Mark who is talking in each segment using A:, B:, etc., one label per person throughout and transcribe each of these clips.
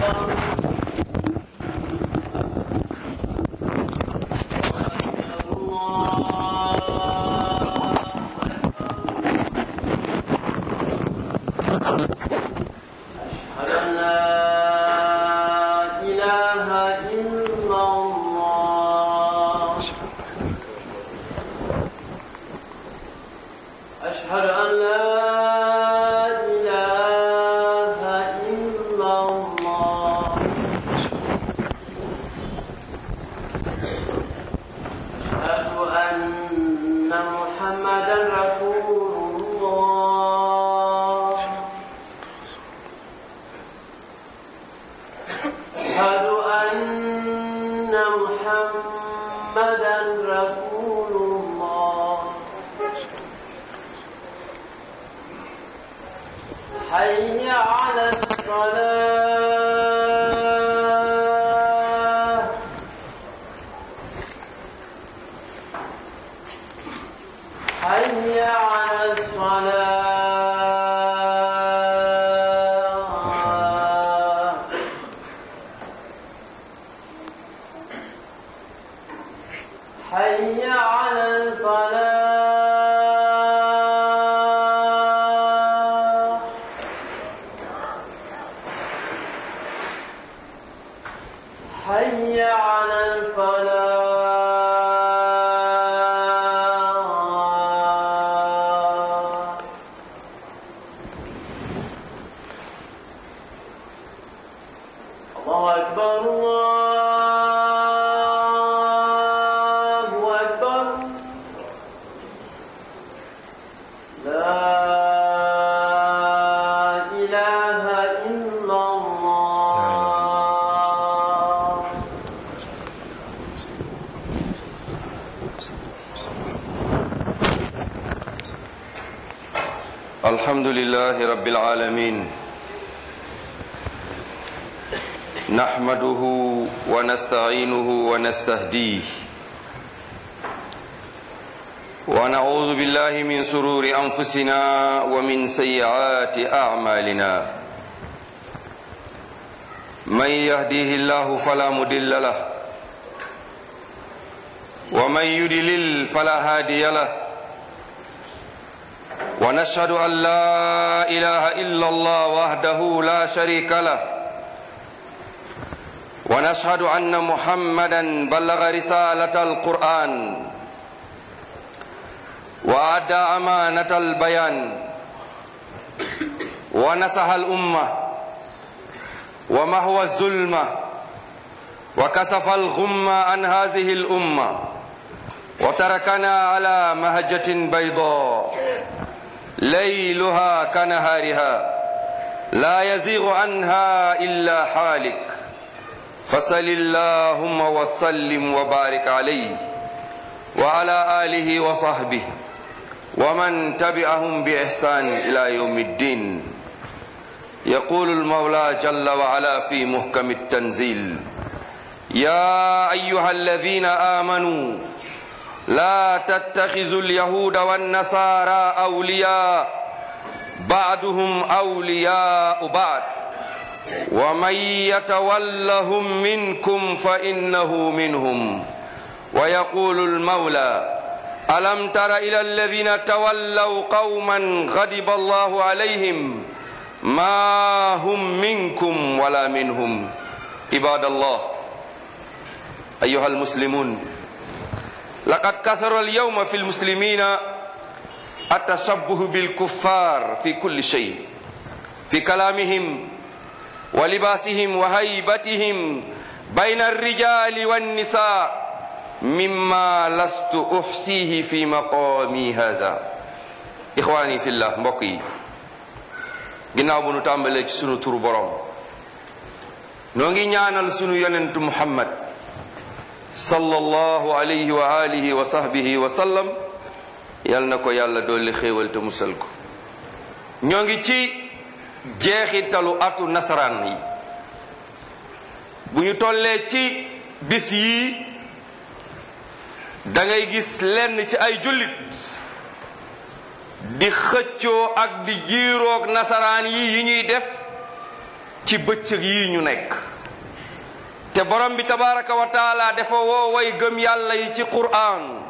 A: أشهد أن لا إله إلا الله أشهد أن لا إله إلا الله أشهد أن محمدا رسول الله أشهد أن محمدا رسول الله حي على الصلاة حي على الصلاة حي على الفلاح حي على الفلاح الله أكبر الله أكبر لا إله إلا الله
B: الحمد لله رب العالمين نحمده ونستعينه ونستهديه ونعوذ بالله من سرور أنفسنا ومن سيئات أعمالنا من يهديه الله فلا مضل له ومن يضلل فلا هادي له ونشهد أن لا إله إلا الله وحده لا شريك له ونشهد أن محمدا بلغ رسالة القرآن وأدى أمانة البيان ونصح الأمة ومهوى الظلمة وكسف الغم عن هذه الأمة وتركنا على مهجة بيضاء ليلها كنهارها لا يزيغ عنها إلا حالك فصل اللهم وسلم وبارك عليه وعلى آله وصحبه ومن تبعهم بإحسان إلى يوم الدين يقول المولى جل وعلا في محكم التنزيل يا أيها الذين آمنوا لا تتخذوا اليهود والنصارى أولياء بعضهم أولياء بعض ومن يتولهم منكم فإنه منهم ويقول المولى ألم تر إلى الذين تولوا قوما غضب الله عليهم ما هم منكم ولا منهم عباد الله أيها المسلمون لقد كثر اليوم في المسلمين التشبه بالكفار في كل شيء في كلامهم ولباسهم وهيبتهم بين الرجال والنساء مما لست أحصيه في مقامي هذا إخواني في الله mbokk ginnaaw bu nu tàmbalee ci sunu turu borom noo ngi ñaanal sunu yonentu muhammad sallallahu alayhi wa alihi wa sahbihi wa sallam yal na ko yàlla dolli xéewal te musal ko ñoo ngi ci jeexitalu atu nasaraan yi bu ñu tollee ci bis yi da ngay gis lenn ci ay jullit di xëccoo ak di jiiroog nasaraan yi yi ñuy def ci bëccëg yi ñu nekk te borom bi tabaraka wa taala dafa woo way gëm yàlla yi ci qur'an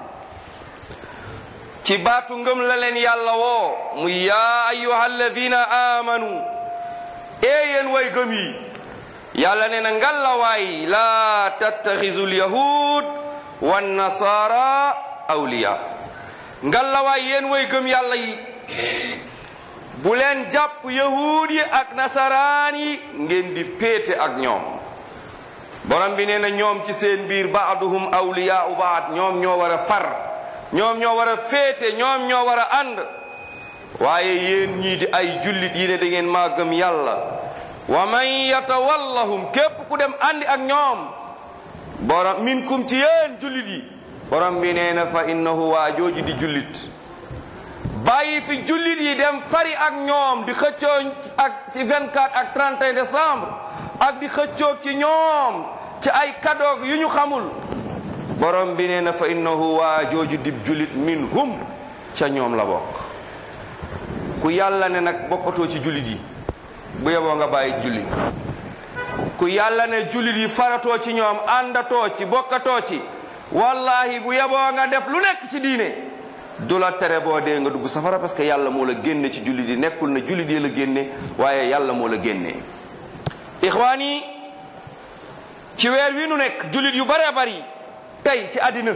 B: ci baatu ngëm la leen yàlla woo mu yaa ayuha alladina amanu ee yéen way gëm yi yàlla nee na ngallawaay laa tattaxisu lyahud wannasara awliya ngallawaay yéen way gëm yàlla yi bu leen jàpp yahuud yi ak nasaraan yi ngeen di péete ak ñoom borom bi nee na ñoom ci seen biir baaduhum awliyaau baad ñoom ñoo war a far ñoom ñoo war a féete ñoom ñoo war a ànd waaye yéen ñii di ay jullit yi ne da ngeen maa gëm yàlla wa man yatawallahum képp ku dem àndi ak ñoom borom minkum ci yéen jullit yi borom bi nee na fa innahu waa jooju di jullit bàyyi fi jullit yi dem fari ak ñoom di xëccoo ak ci 24 ak 31 décembre ak di xëccoo ci ñoom ci ay kadoog yu ñu xamul borom bi nee na fa innahu waa jooju di jullit minhum ca ñoom la bokk ku yàlla ne nag bokkatoo ci jullit yi bu yeboo nga bàyyi jullit ku yàlla ne jullit yi faratoo ci ñoom àndatoo ci bokkatoo ci wallahi bu yeboo nga def lu nekk ci diine du la tere boo dee nga dugg safara parce que yàlla moo la génne ci jullit yi nekkul na jullit yi la génne waaye yàlla moo la génne ixwaan yi ci weer wi nu nekk jullit yu bare bari tey ci àddina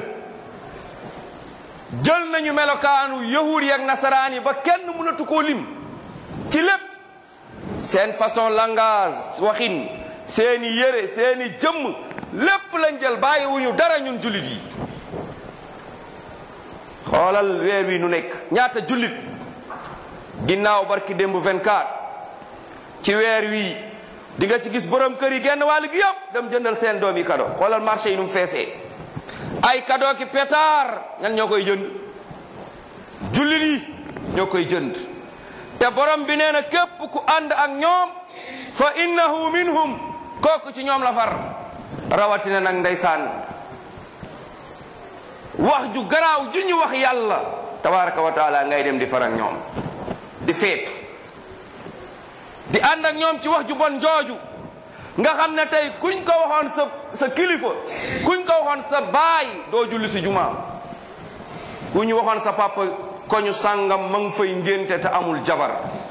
B: jël nañu melokaanu yahuud yi ak nasaraan yi ba kenn mënatu koo lim ci lépp seen façon langage waxin seeni yére seeni jëmm lépp lañ jël bàyyiwuñu dara ñun jullit yi xoolal weer wi nu nekk ñaata jullit ginnaaw barki démb 24 ci weer wi di nga ci gis borom kër yi genn wàll gi yëpp dem jëndal seen doom yi kado xoolal marché yi nu mu feesee ay kado ki pétard ñan ñoo koy jënd jullit yi ñoo koy jënd te borom bi nee na képp ku ànd ak ñoom fa innahu minhum kooku ci ñoom la far rawatina nag ndeysaan wax ju garaaw ju ñu wax yàlla tabaraka wa taala ngay dem di far ak ñoom di feetu di ànd ak ñoom ci wax ju bon jooju nga xam ne tey kuñ ko waxoon sa sa kilifa kuñ ko waxoon sa baay doo julli si jumaa ku ñu waxoon sa papa ko ñu sàngam ma ngi fay ngénte te amul jabar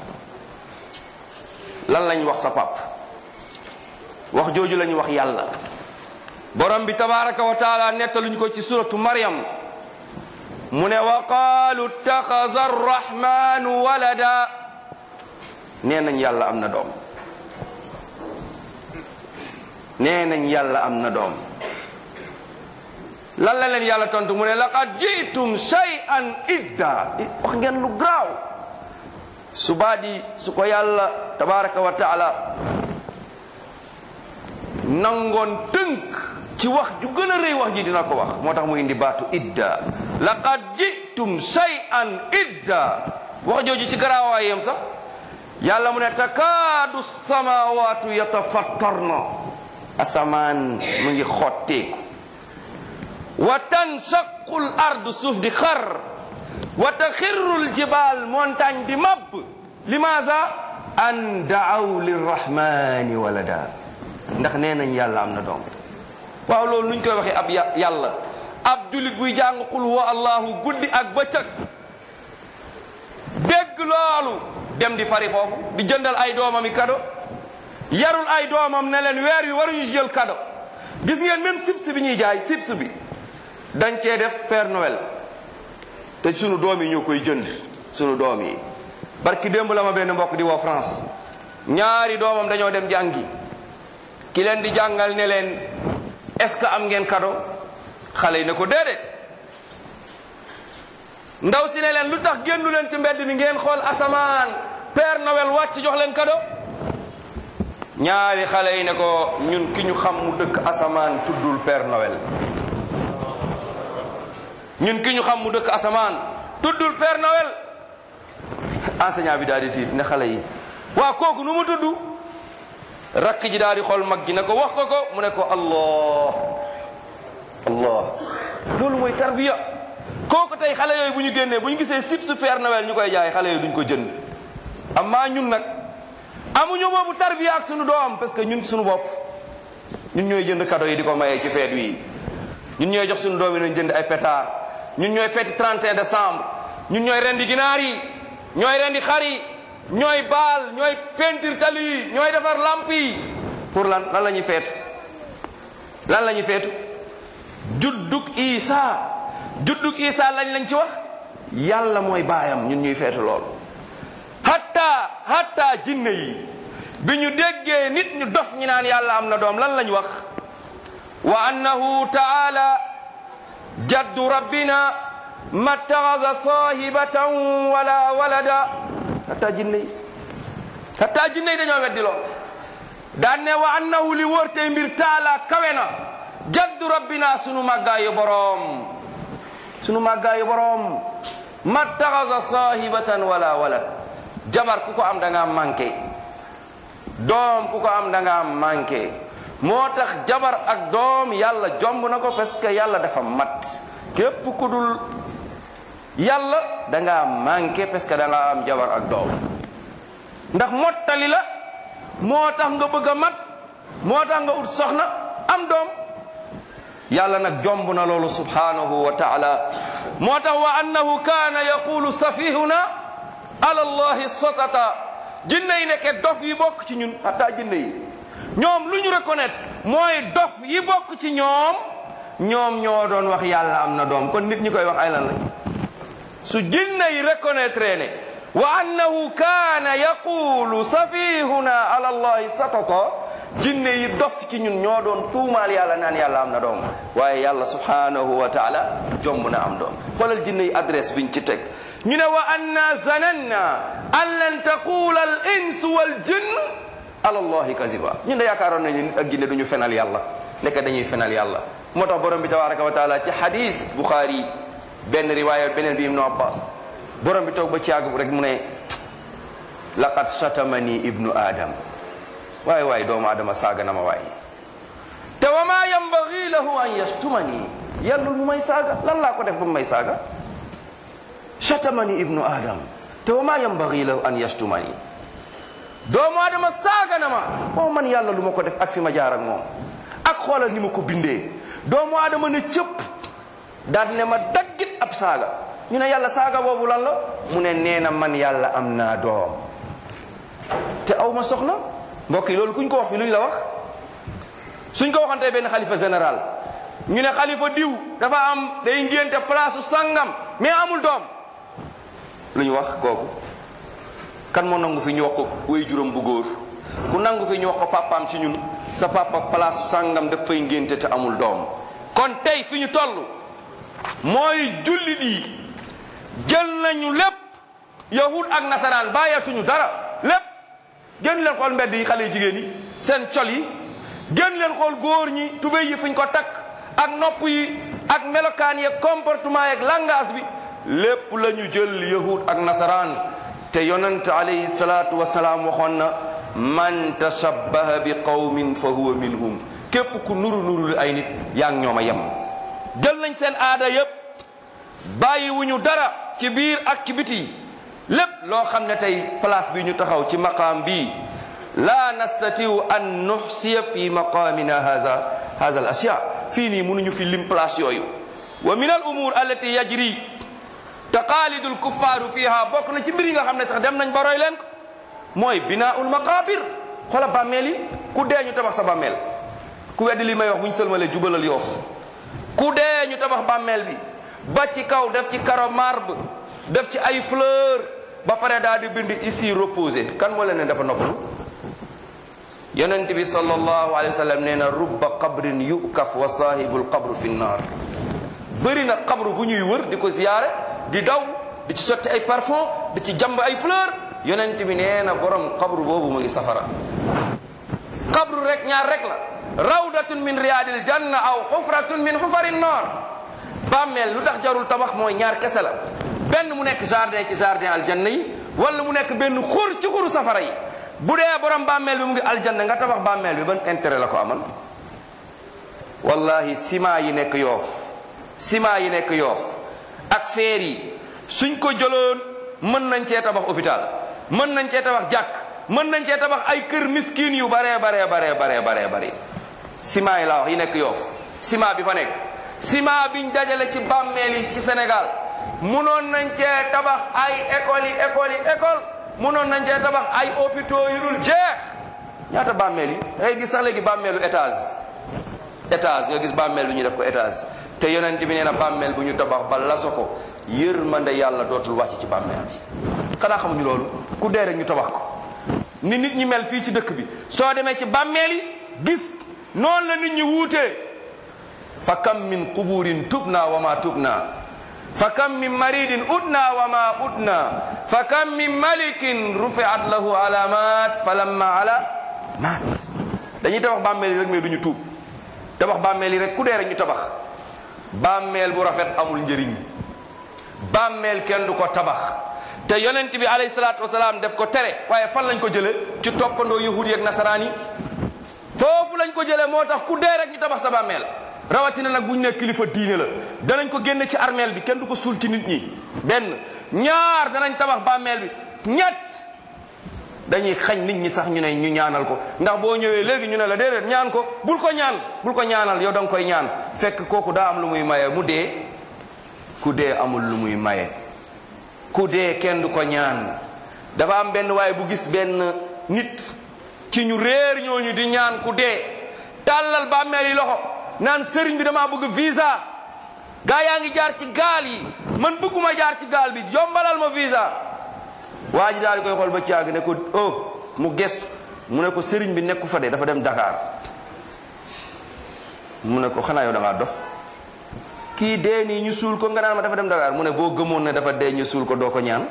B: lan lañ wax sa pap wax jooju lañu wax yàlla borom bi tabaraka wa taala nettaluñ ko ci suratu maryam mu ne wa qaalu ittaxaza arrahmanu walada nee nañ yàlla am na doom nee nañ yàlla am na doom lan la leen yàlla tontu mu ne laqad jitum shay'an idda wax ngeen lu graaw su baadi su ko yàlla tabaraka wa taala nangoon tënk ci wax ju gën a rëy wax ji dina ko wax moo tax mu indi baatu idda laqad jitum shay'an idda wax jooju ci garaawaayam sax yàlla mu ne takaadu samawaatu yatafattarna asamaan mu ngi xotteeku wa tanshaqu l ardu suuf di xar wa taxirru l jibaal montagne di mabb limaza an daaw lirrahmani walada ndax nee nañ yàlla am na doom waaw loolu nuñ koy waxee ab yàlla ab julit buy jàng qul huwa allahu guddi ak bëccëg dégg loolu dem di fari foofu di jëndal ay doomam yi kado yarul ay doomam ne leen weer wi waruñu jël kado gis ngeen même sips bi ñuy jaay sips bi dañ cee def Père Noël te sunu doom yi ñoo koy jënd sunu doom yi barki démb la ma benn mbokk di woo France ñaari doomam dañoo dem jàngi ki leen di jàngal ne leen est-ce que am ngeen kado xale yi ne ko déedéet ndaw si ne leen lu tax génnu leen ci mbedd mi ngeen xool asamaan Père Noël wàcc jox leen kado ñaari xale yi ne ko ñun ki ñu xam mu dëkk asamaan tuddul Père Noël ñun ki ñu xam mu dëkk asamaan tuddul Père Noël enseignant bi daal di tiit ne xale yi waa kooku nu mu tudd rakk ji daal di xool mag ji ne ko wax ko ko mu ne ko allah allah loolu mooy tarbiya kooku tey xale yooyu bu ñu génnee bu ñu gisee sib su Père Noël ñu koy jaay xale yooyu duñ ko jënd amaa ñun nag amuñu boobu tarbiya ak sunu doom parce que ñun sunu bopp ñun ñooy jënd cadeau yi di ko mayee ci feet wi ñun ñooy jox sunu doom yi nañ jënd ay pétard ñun ñooy feeti 31 décembre ñun ñooy rendi ginaar yi ñooy rendi xar yi ñooy baal ñooy peinture tali yi ñooy defar lamp yi pour lan lan la ñuy feetu lan la ñuy feetu juddug isa juddug isa lañ lañ ci wax yàlla mooy baayam ñun ñuy feetu lool hatta hatta jinne yi bi ñu déggee nit ñu dof ñi naan yàlla am na doom lan lañ wax wa annahu taala jaddu rabbina ma taxasa sahibatan wala walada hatta jinne yi hatta jinne yi dañoo weddi lool daan ne wa annahu li wóor tey mbir taala kawe na jaddu rabbina sunu màggaayu boroom sunu màggaayu boroom ma taxasa sahibatan wala walad jabar ku ko am da nga manqué doom ku ko am da nga manqué moo tax jabar ak doom yàlla jomb na ko parce que yàlla dafa mat képp ku dul yàlla da nga manqué parce que da nga am jabar ak doom ndax mottali la moo tax nga bëgg a mat moo tax nga ut soxna am doom yàlla nag jomb na loolu subhanahu wa taala moo tax wa annahu kaana yaqulu safihuna ala allahi sotata jinne yi nekke dof yi bokk ci ñun hatta jinne yi ñoom lu ñu reconnaître mooy dof yi bokk ci ñoom ñoom ñoo doon wax yàlla am na doom kon nit ñi koy wax ay lan la su jinne yi reconnaître ne wa annahu kaana yaqulu safihuna ala allahi satata jinne yi dof ci ñun ñoo doon tuumaal yàlla naan yàlla am na doom waaye yàlla subhanahu wa taala jomb na am doom xoolal jinne yi adresse biñ ci teg ñu ne wa anna zananna an lan taqula al ins wal jinn ala allahi kaziba ñun de yaakaaroon nañu nit ak jinne duñu fenal yàlla nekk dañuy fenal yàlla moo tax borom bi tabaraka wa taala ci hadis buxaari benn riwaaya beneen bi ibnu abbas borom bi toog ba ci yàgg rek mu ne laqad shatamani ibnu adam waaye waaye doomu adama saaga na ma waaye te wa ma yambagi lahu an yashtumani yàllul mu may saaga lan laa ko def ba mu may saaga shatamani ibnu adam te wa ma yambagi lahu an yashtumani doomu adama saaga na ma waaw man yàlla lu ma ko def ak fi ma jaar ak moom ak xoolal ni ma ko bindee doomu adama ne cëpp daal ne ma daggit ab saaga ñu ne yàlla saaga boobu lan la mu ne nee na man yàlla am naa doom te aw ma soxna mbokk yi loolu kuñ ko wax fi luñ la wax suñ ko waxantee benn xalifa général ñu ne xalifa diw dafa am day ngénte place sangam mais amul doom lu ñu wax kooku kan moo nangu fi ñu wax ko way juróom bu góor ku nangu fi ñu wax ko papaam ci ñun sa papa place sangam daf fay ngénte te amul doom kon tey fi ñu toll mooy jullit yi jël nañu lépp yahud ak nasaraan bàyyeetuñu dara lépp génn leen xool mbedd yi xale jigéen yi seen col yi génn leen xool góor ñi tubéy yi fuñ ko takk ak nopp yi ak melokaan yeeg comportement yeeg langage bi lépp la ñu jël yahud ak nasaraan te yonent alayhi salaatu wasalaam waxoon na man tashabbaha bi qawmin fa huwa minhum képp ku nuru nuru ay nit yaa ngi ñoom a yem jël nañ seen aada yépp bàyyiwuñu dara ci biir ak ci biti lépp loo xam ne tey place bi ñu taxaw ci maqaam bii la nastatiu an nuxsiya fi maqamina haza haza al ashya fii nii mënuñu fi lim place yooyu wa min al umur allati yajri taqalidu al kuffaaru fiha bokk na ci mbir yi nga xam ne sax dem nañ ba roy leen ko mooy binaul maqabir xoola bàmmeel yi ku dee ñu tabax sa bàmmeel ku weddi li may wax bu ñu sëlmalee jubalal yoof ku dee ñu tabax bàmmeel bi ba ci kaw def ci karo marbre def ci ay fleur ba pare daal di bind ici reposé kan moo leen ne dafa noppalu yonent bi sallallahu alayhi wa sallam nee na rubba qabrin yukaf wa sahibul qabru fi nnar bëri na qabru bu ñuy wër di ko ziyaare di daw di ci sotti ay parfum di ci jamb ay fleur yonent bi nee na borom qabru boobu mu ngi safara qabru rek ñaar rek la rawdatun min riyadil janna aw xufratun min xufari nnar bàmmeel lu tax jarul tabax mooy ñaar kese la benn mu nekk jardin ci jardin aljanna yi wala mu nekk benn xur ci xuru safara yi bu dee borom bàmmeel bi mu ngi aljanna nga tabax bàmmeel bi ban intérêt la ko amal wallahi ciment yi nekk yoof ciment yi nekk yoof ak feer yi suñ ko jëloon mën nañ cee tabax hôpital mën nañ cee tabax jàkk mën nañ cee tabax ay kër miskin yu baree baree baree baree baree baree ciment yi laa wax yi nekk yoof ciment bi fa nekk ciment biñ dajale ci bàmmeel yi ci Sénégal munoon nañ cee tabax ay écoles yi écoles yi école munoon nañ cee tabax ay hôpitaux yu dul jeex ñaata bàmmeel yi ngay gis sax léegi bàmmeelu étage étage nga gis bàmmeel bi ñu def ko étage te yonent bi nee na bàmmeel bu ñu tabax ba laso ko yërmande yàlla dootul wàcc ci bàmmeel bi xanaa xamuñu loolu ku dee rek ñu tabax ko ni nit ñi mel fii ci dëkk bi soo demee ci bàmmeel yi gis noonu la nit ñi wuutee fa kam min quburin tubna wa ma tubna fa kam min maridin udna wa ma udna fa kam min malikin rufiat lahu alamat fa lamma ala maat dañuy tabax bàmmeel yi rek mais duñu tuub tabax bàmmeel yi rek ku dee rek ñu tabax bàmmeel bu rafet amul njëriñ bàmmeel kenn du ko tabax te yonent bi alayhi salaatu wasalaam def ko tere waaye fan lañ ko jële ci toppandoo yahud yi ak nasaraan yi foofu lañ ko jële moo tax ku dee rek ñu tabax sa bàmmeel rawatina nag bu ñu nekk kilifa diine la danañ ko génne ci armeel bi kenn du ko suul ci nit ñi benn ñaar danañ tabax bàmmeel bi ñett dañuy xañ nit ñi sax ñu ne ñu ñaanal ko ndax boo ñëwee léegi ñu ne la déedéet ñaan ko bul ko ñaan bul ko ñaanal yow da nga koy ñaan fekk kooku daa am lu muy maye mu dee ku dee amul lu muy maye ku dee kenn du ko ñaan dafa am benn waaye bu gis benn nit ci ñu réer ñooñu di ñaan ku dee tàllal bàmmeel yi loxo naan sëriñ bi damaa bëgg visa gaa yaa ngi jaar ci gaal yi man bëgguma jaar ci gaal bi yombalal ma visa waa ji daal di koy xool ba caag ne ko oh mu ges mu ne ko sëriñ bi nekku fa de dafa dem Dakar mu ne ko xanaa yow da ngaa dof kii dee nii ñu suul ko nga naan ma dafa dem Dakar mu ne boo gëmoon ne dafa dee ñu suul ko doo ko ñaan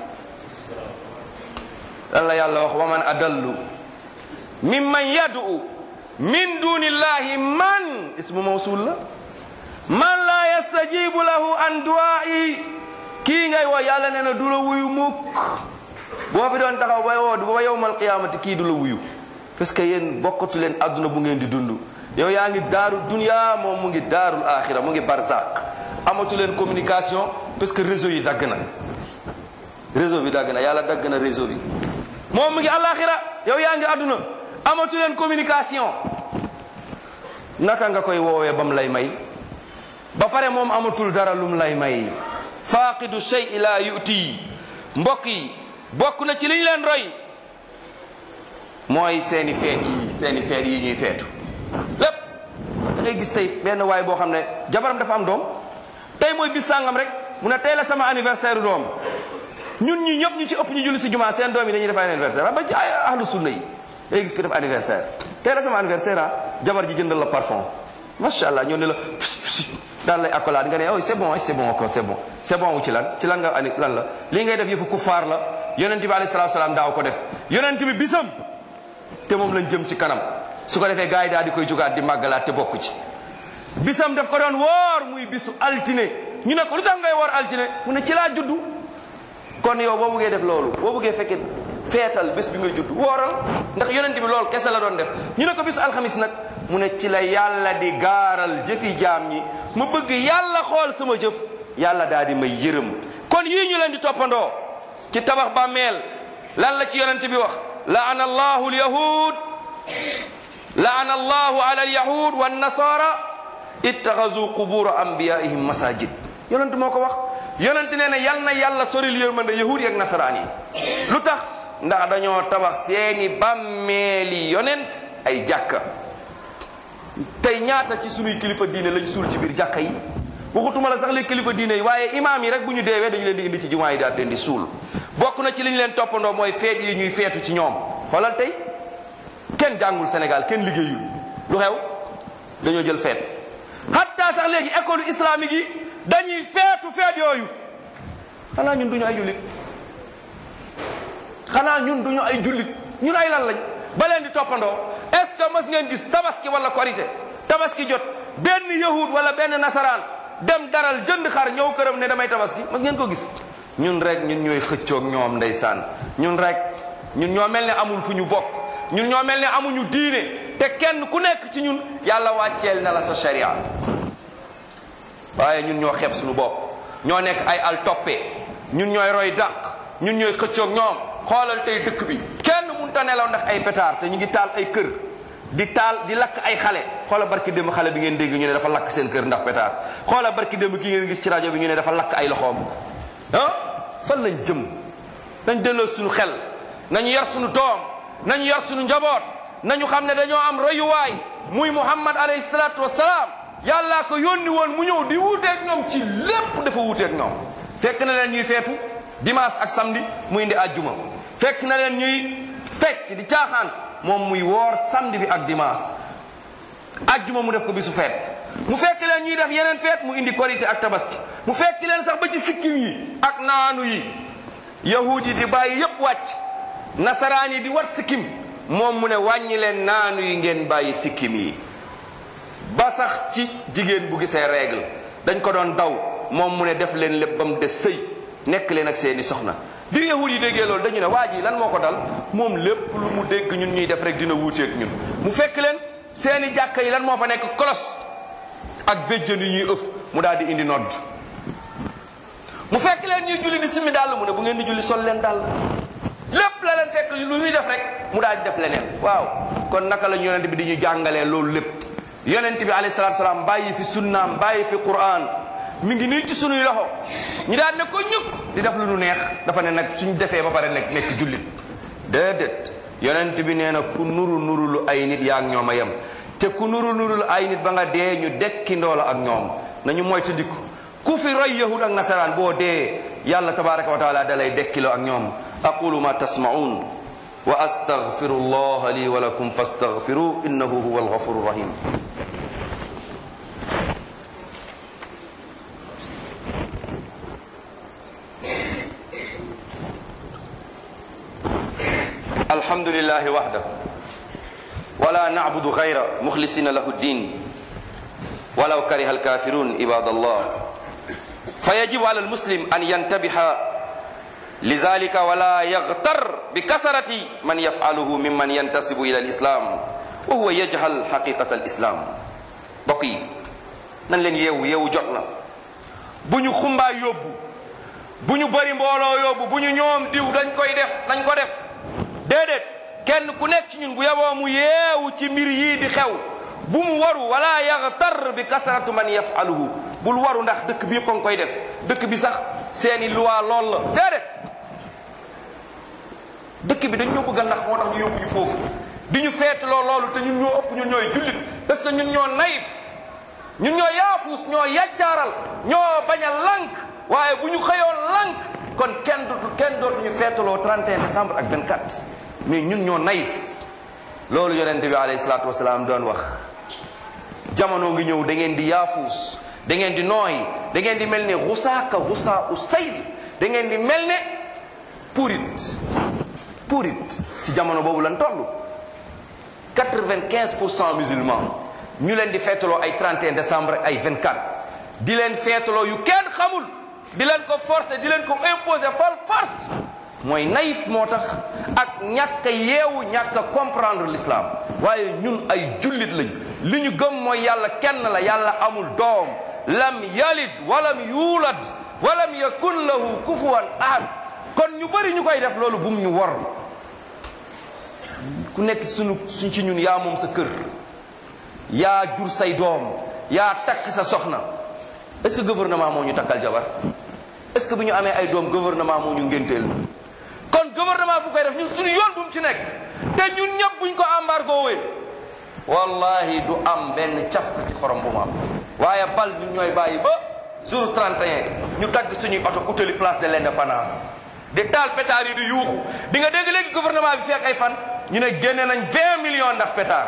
B: lan la yàlla wax wa man adallu mimman yad'u min dunillahi man ismu mawsul la man la yastajibu lahu an du'a'i kii ngay woo yàlla nee na du la wuyu mukk boo fi doon taxaw ba woo ba yowmal qiyaamati kii du la wuyu parce que yéen bokkatu leen adduna bu ngeen di dund yow yaa ngi daaru dunya moom mu ngi daarul axira mu ngi barzaq amatu leen communication parce que réseau yi dagg na réseau bi dagg na yàlla dagg na réseau bi moom mu ngi alaxira yow yaa ngi adduna amatu leen communication naka nga koy woowee ba mu lay may ba pare moom amatul dara lum lay may faaqidu shay la yuti mbokk yi bokk na ci li ñu leen roy mooy seeni feet yi seeni feet yi ñuy feetu lépp da ngay gis tey benn waay boo xam ne jabaram dafa am doom tey mooy bis sàngam rek mu ne tey la sama anniversaire doom ñun ñi ñëpp ñu ci ëpp ñu julli si jumaa seen doom yi dañuy def anniversaire ba ci ay ahlu sunna yi da ngay gis ko def anniversaire tey la sama anniversaire ah jabar ji jëndal la parfum macha allah ñoo ne la psi psi daal lay accolade nga ne oh c'est bon c'est bon encore c'est bon c'est bon wu ci lan ci lan nga ani lan la lii ngay def yëfu kuffaar la yonent bi alayhi salaatu salaam daaw ko def yonent bi bisam te moom lañ jëm ci kanam su ko defee gars yi daal di koy jugaat di màggalaat te bokk ci bisam daf ko doon woor muy bisu altine ñu ne ko lu tax ngay woor altine mu ne ci laa juddu kon yow boo buggee def loolu boo buggee fekkee feetal bés bi nga judd wooral ndax yonent bi loolu kese la doon def ñu ne ko bisu alxamis nag mu ne ci la yàlla di gaaral jëfi jaam ñi ma bëgg yàlla xool sama jëf yàlla daal di may yërëm kon yii ñu leen di toppandoo ci tabax bàmmeel lan la ci yonent bi wax laana allahu alyahud laana allahu ala alyahud wa nasara ittaxazu qubura anbiyaihim masajid yonent moo ko wax yonent nee na yal na yàlla soril yërmande yahud yi ak nasaraan yi lu tax ndax dañoo tabax seeni bàmmeeli yonent ay jàkka tey ñaata ci sunuy kilifa diine lañ suul ci biir jàkka yi waxutuma la sax li kilifa diine yi waaye imaam yi rek bu ñu deewee dañu leen di indi ci jumaa yi daal leen di suul bokk na ci li ñu leen toppandoo mooy feet yi ñuy feetu ci ñoom xoolal tey kenn jàngul Sénégal kenn liggéeyul lu xew dañoo jël feet hatta sax léegi école islamique yi dañuy feetu feet yooyu xanaa ñun duñu ay jullit xanaa ñun duñu ay jullit ñun ay lan lañ ba leen di toppandoo est ce que mas ngeen gis tabaski wala korité tabaski jot benn yahud wala benn nasaraan dem daral jënd xar ñëw këram ne damay tabaski mas ngeen ko gis ñun rek ñun ñooy xëccoog ñoom ndeysaan ñun rek ñun ñoo mel ne amul fu ñu bokk ñun ñoo mel ne amuñu diine te kenn ku nekk ci ñun yàlla wàcceel na la sa sharia waaye ñun ñoo xeeb suñu bopp ñoo nekk ay al toppe ñun ñooy roy dàq ñun ñooy xëccoog ñoom xoolal tey dëkk bi kenn mun munta nelaw ndax ay pétard te ñu ngi taal ay kër di taal di lakk ay xale xoola barki démb xale bi ngeen dégg ñu ne dafa lakk seen kër ndax pétard xoola barki démb ki ngeen gis ci rajo bi ñu ne dafa lakk ay loxoom ah fan lañ jëm nañ delloo suñu xel nañu yar suñu doom nañu yar suñu njaboot nañu xam ne dañoo am royuwaay muy muhammad alayhi salaatu wasalaam yàllaa ko yónni woon mu ñëw di wuuteeg ñoom ci lépp dafa wuuteeg ñoom fekk na leen ñuy feetu dimanche ak samedi mu indi àjjuma fekk na leen ñuy fecc di caaxaan moom muy woor samedi bi ak dimanche àjjuma mu def ko bisu feet mu fekk leen ñuy def yeneen feet mu indi korité ak tabaski mu fekk leen sax ba ci sikkim yi ak naanu yi yahud yi di bàyyi yépp wàcc nasaraan yi di wat sikkim moom mu ne wàññi leen naanu yi ngeen bàyyi sikkim yi ba sax ci jigéen bu gisee règle dañ ko doon daw moom mu ne def leen lépp ba mu des sëy nekk leen ak seeni soxna bi yahud yi déggee loolu dañu ne waa ji lan moo ko dal moom lépp lu mu dégg ñun ñuy def rek dina wuuteeg ñun mu fekk leen seeni jàkka yi lan moo fa nekk kolos ak béjjën yi ñuy ëf mu daal di indi nodd mu fekk leen ñuy julli di simmi dàll mu ne bu ngeen di julli sol leen dàll lépp la leen fekk lu ñuy def rek mu daal di def leneen waaw kon naka la yonent bi di ñu jàngalee loolu lépp yonent bi alayhi salaatu salaam bàyyi fi sunnaam bàyyi fi quran mi ngi nii ci sunuy loxo ñu daal ne ko ñukk di def lu nu neex dafa ne nag suñ defee ba pare nekk nekk jullit déedéet yonent bi nee na ku nuru nuru lu ay nit yaa ak ñoom a yem te ku nuru nuru lu ay nit ba nga dee ñu dekki ndoola ak ñoom nañu moytandiku ku fi roy yahud ak nasaraan boo dee yàlla tabaraka wa taala dalay dekkiloo ak ñoom aqulu ma tasmaun wa astaghfiru allah li wa lakum fastaghfiru innahu huwa alghafuru rahim الحمد لله وحده ولا نعبد غيره مخلصين له الدين ولو كره الكافرون عباد الله فيجب على المسلم أن ينتبه لذلك ولا يغتر بكثرة من يفعله ممن ينتسب إلى الإسلام وهو يجهل حقيقة الإسلام بقي nan leen yeewu yeewu jot na bu ñu xumbaa yóbbu bu ñu bëri mbooloo yóbbu bu ñu ñoom diw dañ koy def dañ ko def déedéet kenn ku nekk ci ñun bu yaboo mu yeewu ci mbir yii di xew bu mu waru wala yaxtar bi kasratu man yafaluhu bul waru ndax dëkk bi yëpp a ngi koy def dëkk bi sax seeni loi lool la déedéet dëkk bi dañ ñoo bëgg a nax moo tax ñu yóbbu ñu foofu di ñu feetloo loolu te ñun ñoo ëpp ñun ñooy jullit parce que ñun ñoo naïf ñun ñoo yaafuus ñoo yaccaaral ñoo bañ a lànk waaye bu ñu xëyoon lànk kon kenn dootu kenn dootu ñu feetaloo 31 décembre ak 24 mais ñun ñoo naïf loolu yonente bi alayhi salaatu wasalaam doon wax jamono ngi ñëw da ngeen di yaafuus da ngeen di nooy da ngeen di mel ne xusaaka xusaa u sayl da ngeen di mel ne purit purit ci jamono boobu lan toll 95 pour cent musulmans ñu leen di feetaloo ay 31 décembre ay 24 di leen feetaloo yu kenn xamul di leen ko forcer di leen ko imposer fal force mooy naïf moo tax ak ñàkk a yeewu ñàkk a comprendre l'islam waaye ñun ay jullit lañ li ñu gëm mooy yàlla kenn la yàlla amul doom lam yalid walam yuulad walam yakun lahu kufuwan ahad kon ñu bëri ñu koy def loolu bum ñu wor ku nekk suñu suñ ci ñun yaa moom sa kër yaa jur say doom yaa takk sa soxna est-ce que gouvernement moo ñu takkal jabar est-ce que bu ñu amee ay doom gouvernement moo ñu ngénteel kon gouvernement bu koy def ñun suñu yoon bu mu ci nekk te ñun ñëpp buñ ko embargo wee wallahi du am benn cafka ci xorom bu mu am waaye bal ñun ñooy bàyyi ba jour 31 ñu tagg suñuy oto utali place de l'indépendance di taal pétard yi di yuuxu di nga dégg léegi gouvernement bi fekk ay fan ñu ne génne nañ 20 millions ndax pétard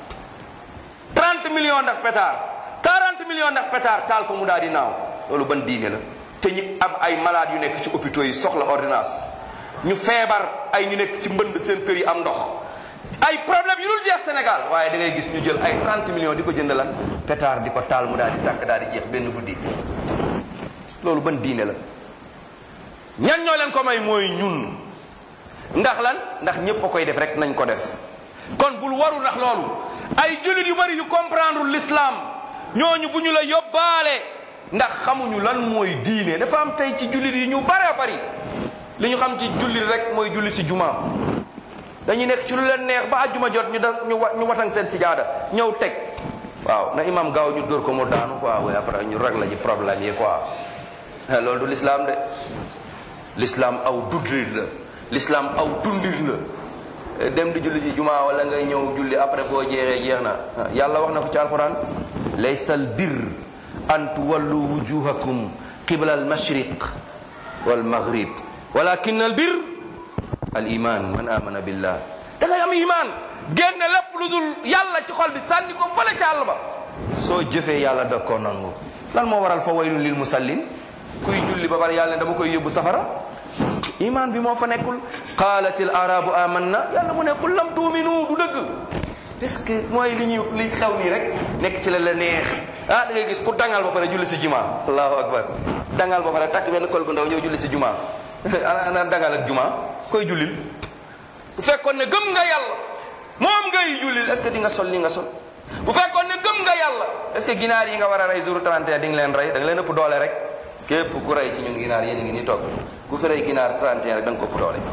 B: 30 millions ndax pétard 40 millions ndax pétard taal ko mu daal di naaw loolu ban diine la te ñi am ay malades yu nekk ci hôpitaux yi soxla ordonnance ñu feebar ay ñu nekk ci mbënd seen kër yi am ndox ay problème yu dul jeex Sénégal waaye da ngay gis ñu jël ay 30 millions di ko jënd lan pétard di ko taal mu daal di tàkk daal di jeex benn guddi loolu ban diine la ñan ñoo leen ko may mooy ñun ndax lan ndax ñépp a koy def rek nañ ko def kon bul waru ndax loolu ay jullit yu bari yu comprendre l'islam ñooñu bu ñu la yóbbaale ndax xamuñu lan mooy diine dafa am tey ci jullit yi ñu bare bari li ñu xam ci jullit rek mooy julli si juma dañuy nekk ci lu leen neex ba àjjuma jot ñu da ñu wa ñu watang seen sijaada ñëw teg waaw na imam gaaw ñu dóor ko mu daanu quoi waaye après ñu rek la ji problème yi quoi loolu du l'islam de l'islam aw dundin la l'islam aw dundin la dem di julli ji jumaa wala ngay ñëw julli après boo jeexee jeex na yàlla wax na ko ci alquran laysa al bir an tuwallu wujuhakum qibla al mashriq wal maghrib walakin al bir al iman man amana billah da ngay am iman génne lépp lu dul yàlla ci xol bi sànni ko fële ca àll ba soo jëfee yàlla da koo nangu lan moo waral fa waylun lil musallin kuy julli ba pare yàlla ne dama koy yóbbu safara iman bi moo fa nekkul qaalat al arabu amanna yàlla mu ne qul lam tuuminu du dëgg parce que mooy li ñuy li xew nii rek nekk ci la la neex ah da ngay gis ku dangal ba pare julli si juma allahu akbar dangal ba pare takk benn kol gu ndaw ñëw julli si juma ana ana dangal ak juma koy jullil bu fekkoon ne gëm nga yàlla moom ngay jullil est-ce que di nga sol li nga sol bu fekkoon ne gëm nga yàlla est-ce que ginaar yi nga war a rey jour 31 di nga leen rey da nga leen ëpp doole rek képp ku rey ci ñun ginaar yéen a ngi nii toog ku fi rey ginaar 31 rek da nga ko ëpp doole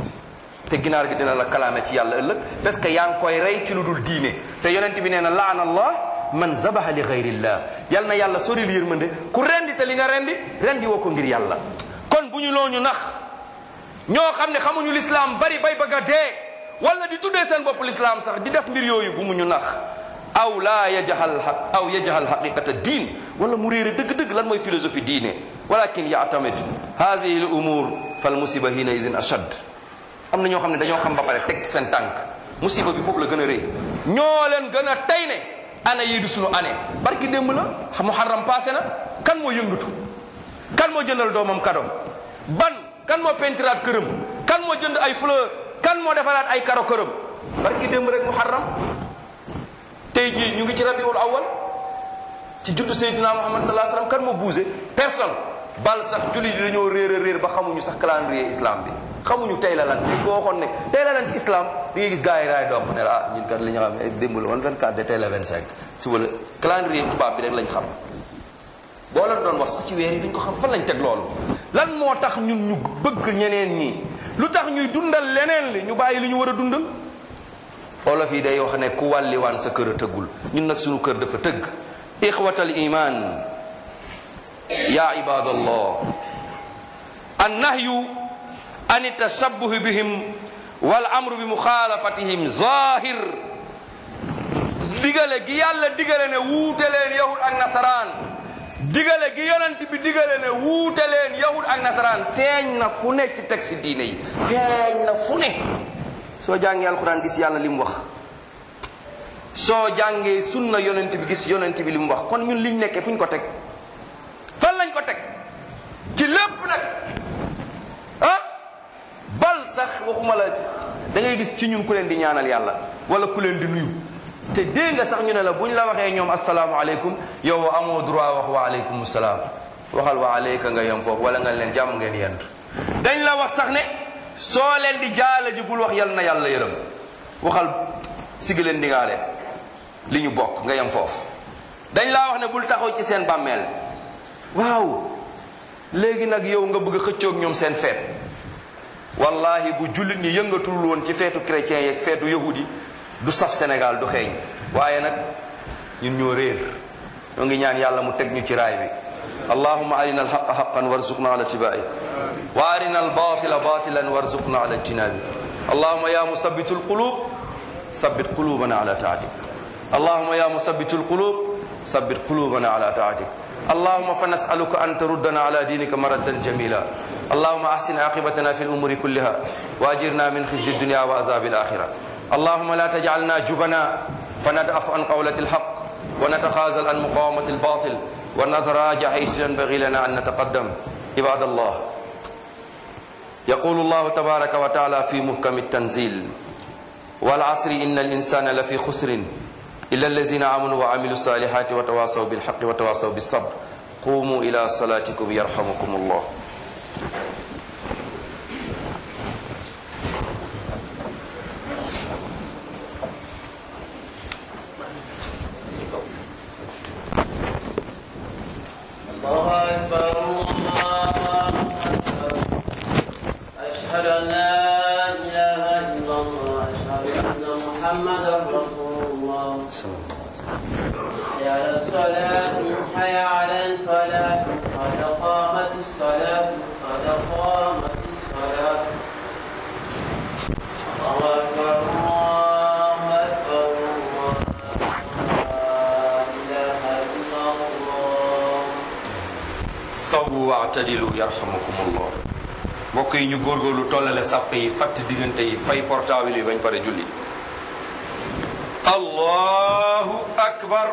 B: te ginaar gi dina la kalaame ci yàlla ëllëg parce que yaa ngi koy rey ci lu dul diine te yonent bi nee na laana allah man zabaha li gayrillah yal na yàlla soril yërmande ku rendi te li nga rendi rendi woo ko ngir yàlla kon bu ñu loo ñu nax ñoo xam ne xamuñu lislaam bari bay bëgg a dee wala di tuddee seen bopp lislaam sax di def mbir yooyu bu mu ñu nax aw laa yajahal xaq aw yajahal xaqiqata diin wala mu réere dëgg-dëgg lan mooy philosophie diine walakin yaatamid hadihi l umur fal musiba hina isin ashad am na ñoo xam ne dañoo xam ba pare teg seen tànk musiba bi foofu la gën a rëy ñoo leen gën a tey ne année yii du suñu année barki démb la muharram passé na kan moo yëngatu kan moo jëndal doomam kadom ban kan moo pentiraat këram kan moo jënd ay fleur kan moo defaraat ay karo këram barki démb rek muharram tey jii ñu ngi ci rabiul awal ci juddu Seydina Muhammad sallallahu alayhi wasallam kan moo bougé personne bal sax julli di dañoo réer a réer ba xamuñu sax calendrier islam bi xamuñu tey la lan dañ ko waxoon ne tey la lan ci islam di ngay gis gars yi raay doom ne la ah ñun kat li ñu xam ne démb la woon 24 de tey la 25 si wala calendrier tubaab bi rek lañ xam boo leen doon wax sax ci weer yi dañ ko xam fan lañ teg loolu lan moo tax ñun ñu bëgg ñeneen ñi lu tax ñuy dundal leneen li ñu bàyyi li ñu war a dundal olof yi day wax ne ku wàlliwaan sa kër a tëggul ñun nag suñu kër dafa tëgg ixwatal iman ya ibadallah annahyu an tashabbuh bihim wal amru bi muxaalafatihim zahir digale gi yàlla digale ne wuute leen yahud ak nasaraan digale gi yonent bi digale ne wuute leen yahud ak nasaraan feeñ na fu ne ci texte diine yi feeñ na fu ne soo jàngee alquran gis yàlla li mu wax soo jàngee sunna yonent bi gis yonent bi li mu wax kon ñun liñ nekkee fu ñu ko teg fan lañ ko teg ci lépp nag ah bal sax waxuma la da ngay gis ci ñun ku leen di ñaanal yàlla wala ku leen di nuyu te dégg nga sax ñu ne la bu ñu la waxee ñoom asalaamualeykum yow amoo droit wax wa aleykum salaam waxal wa aleyka nga yem foofu wala nga leen jàmm ngeen yent dañ la wax sax ne soo leen di jaala ji bul wax yal na yàlla yërëm waxal sigi leen ndigaale li ñu bokk nga yem foofu dañ laa wax ne bul taxaw ci seen bàmmeel waaw léegi nag yow nga bëgg a xëccoog ñoom seen feet wallahi bu jullit ñi yëngatul woon ci feetu chrétien yeeg feetu yahudi du saf Sénégal du xeeñ waaye nag ñun ñoo réer ñoo ngi ñaan yàlla mu teg ñu ci raay bi allahuma arina alxaqa xaqan warzuqna ala tibai wa arina albatila batilan warzuqna ala ijtinabi allahuma ya musabitu alqulub ثبت قلوبنا على طاعتك اللهم يا مثبت القلوب ثبت قلوبنا على طاعتك اللهم فنسألك أن تردنا على دينك مردا جميلا اللهم أحسن عاقبتنا في الأمور كلها وأجرنا من خزي الدنيا وعذاب الآخرة اللهم لا تجعلنا جبنا فندأف عن قولة الحق ونتخاذل عن مقاومة الباطل ونتراجع حيث ينبغي لنا أن نتقدم عباد الله يقول الله تبارك وتعالى في محكم التنزيل والعصر إن الإنسان لفي خسر إلا الذين آمنوا وعملوا الصالحات وتواصوا بالحق وتواصوا بالصبر قوموا إلى صلاتكم يرحمكم الله
A: الله أكبر الله أكبر أشهد أن لا إله إلا الله حي على الصلاة حي على الفلاح قد قامت الصلاة قد قامت الصلاة الله أكبر الله أكبر الله لا إله إلا الله
B: sawwu waatadilu yarhamukumullah mbokk yi ñu góorgóorlu tollale sàpp yi fatt diggante yi fay portable yi bañ pare julli allahu akbar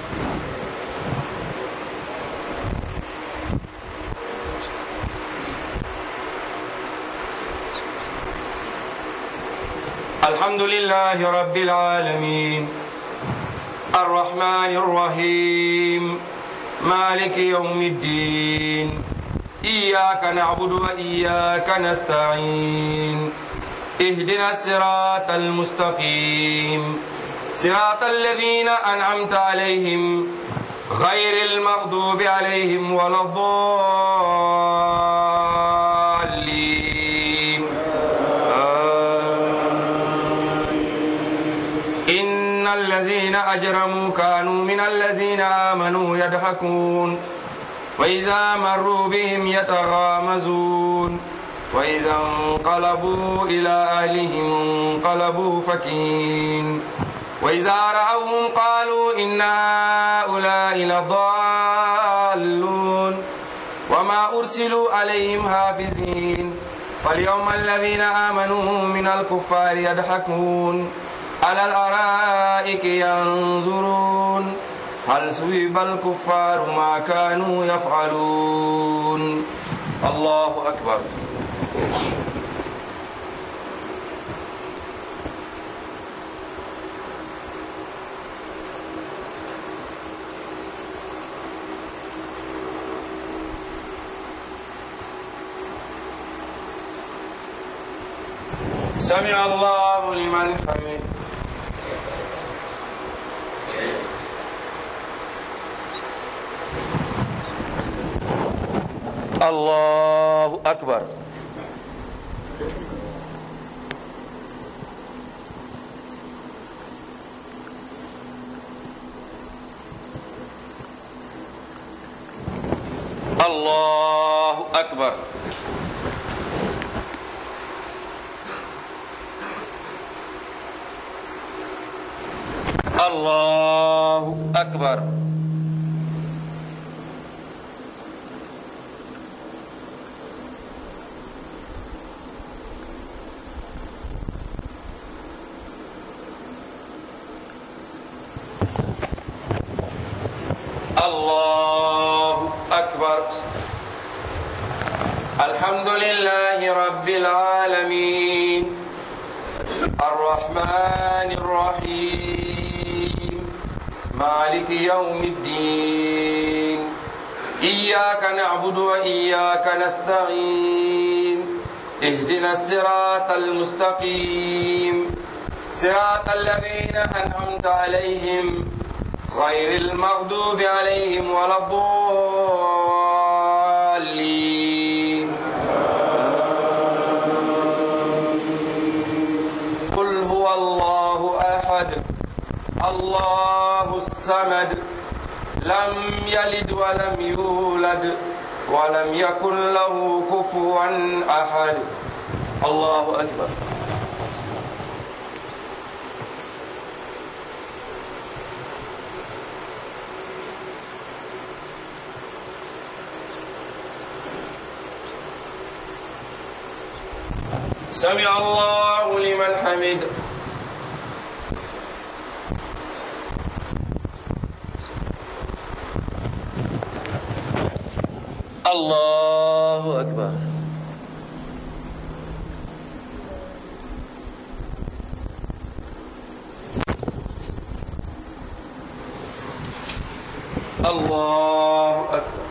B: الحمد لله رب العالمين الرحمن الرحيم مالك يوم الدين إياك نعبد وإياك نستعين اهدنا الصراط المستقيم صراط الذين أنعمت عليهم غير المغضوب عليهم ولا الضالين إن الذين أجرموا كانوا من الذين آمنوا يضحكون وإذا مروا بهم يتغامزون وإذا انقلبوا إلى أهلهم انقلبوا فكين وإذا رأوهم قالوا إن هؤلاء لضالون وما أرسلوا عليهم حافظين فاليوم الذين آمنوا من الكفار يضحكون على الأرائك ينظرون هل سويب الكفار ما كانوا يفعلون الله أكبر سمع الله لمن حمد الله أكبر الله أكبر الله أكبر الله أكبر الحمد لله رب العالمين الرحمن الرحيم مالك يوم الدين إياك نعبد وإياك نستعين اهدنا الصراط المستقيم صراط الذين أنعمت عليهم غير المغضوب عليهم ولا الضالين قل هو الله أحد الله الصمد لم يلد ولم يولد ولم يكن له كفوا أحد الله أكبر سمع الله لمن حمد الله أكبر الله أكبر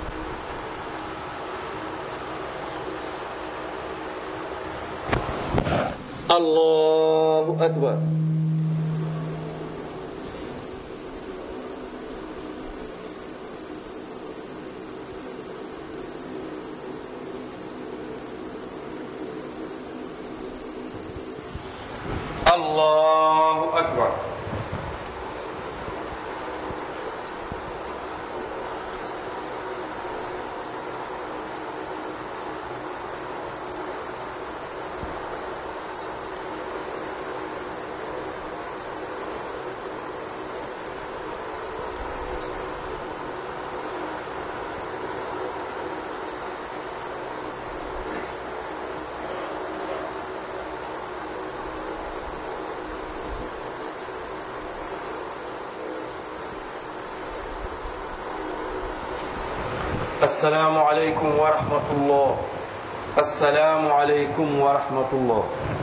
B: الله أكبر الله أكبر السلام عليكم ورحمة الله السلام عليكم ورحمة الله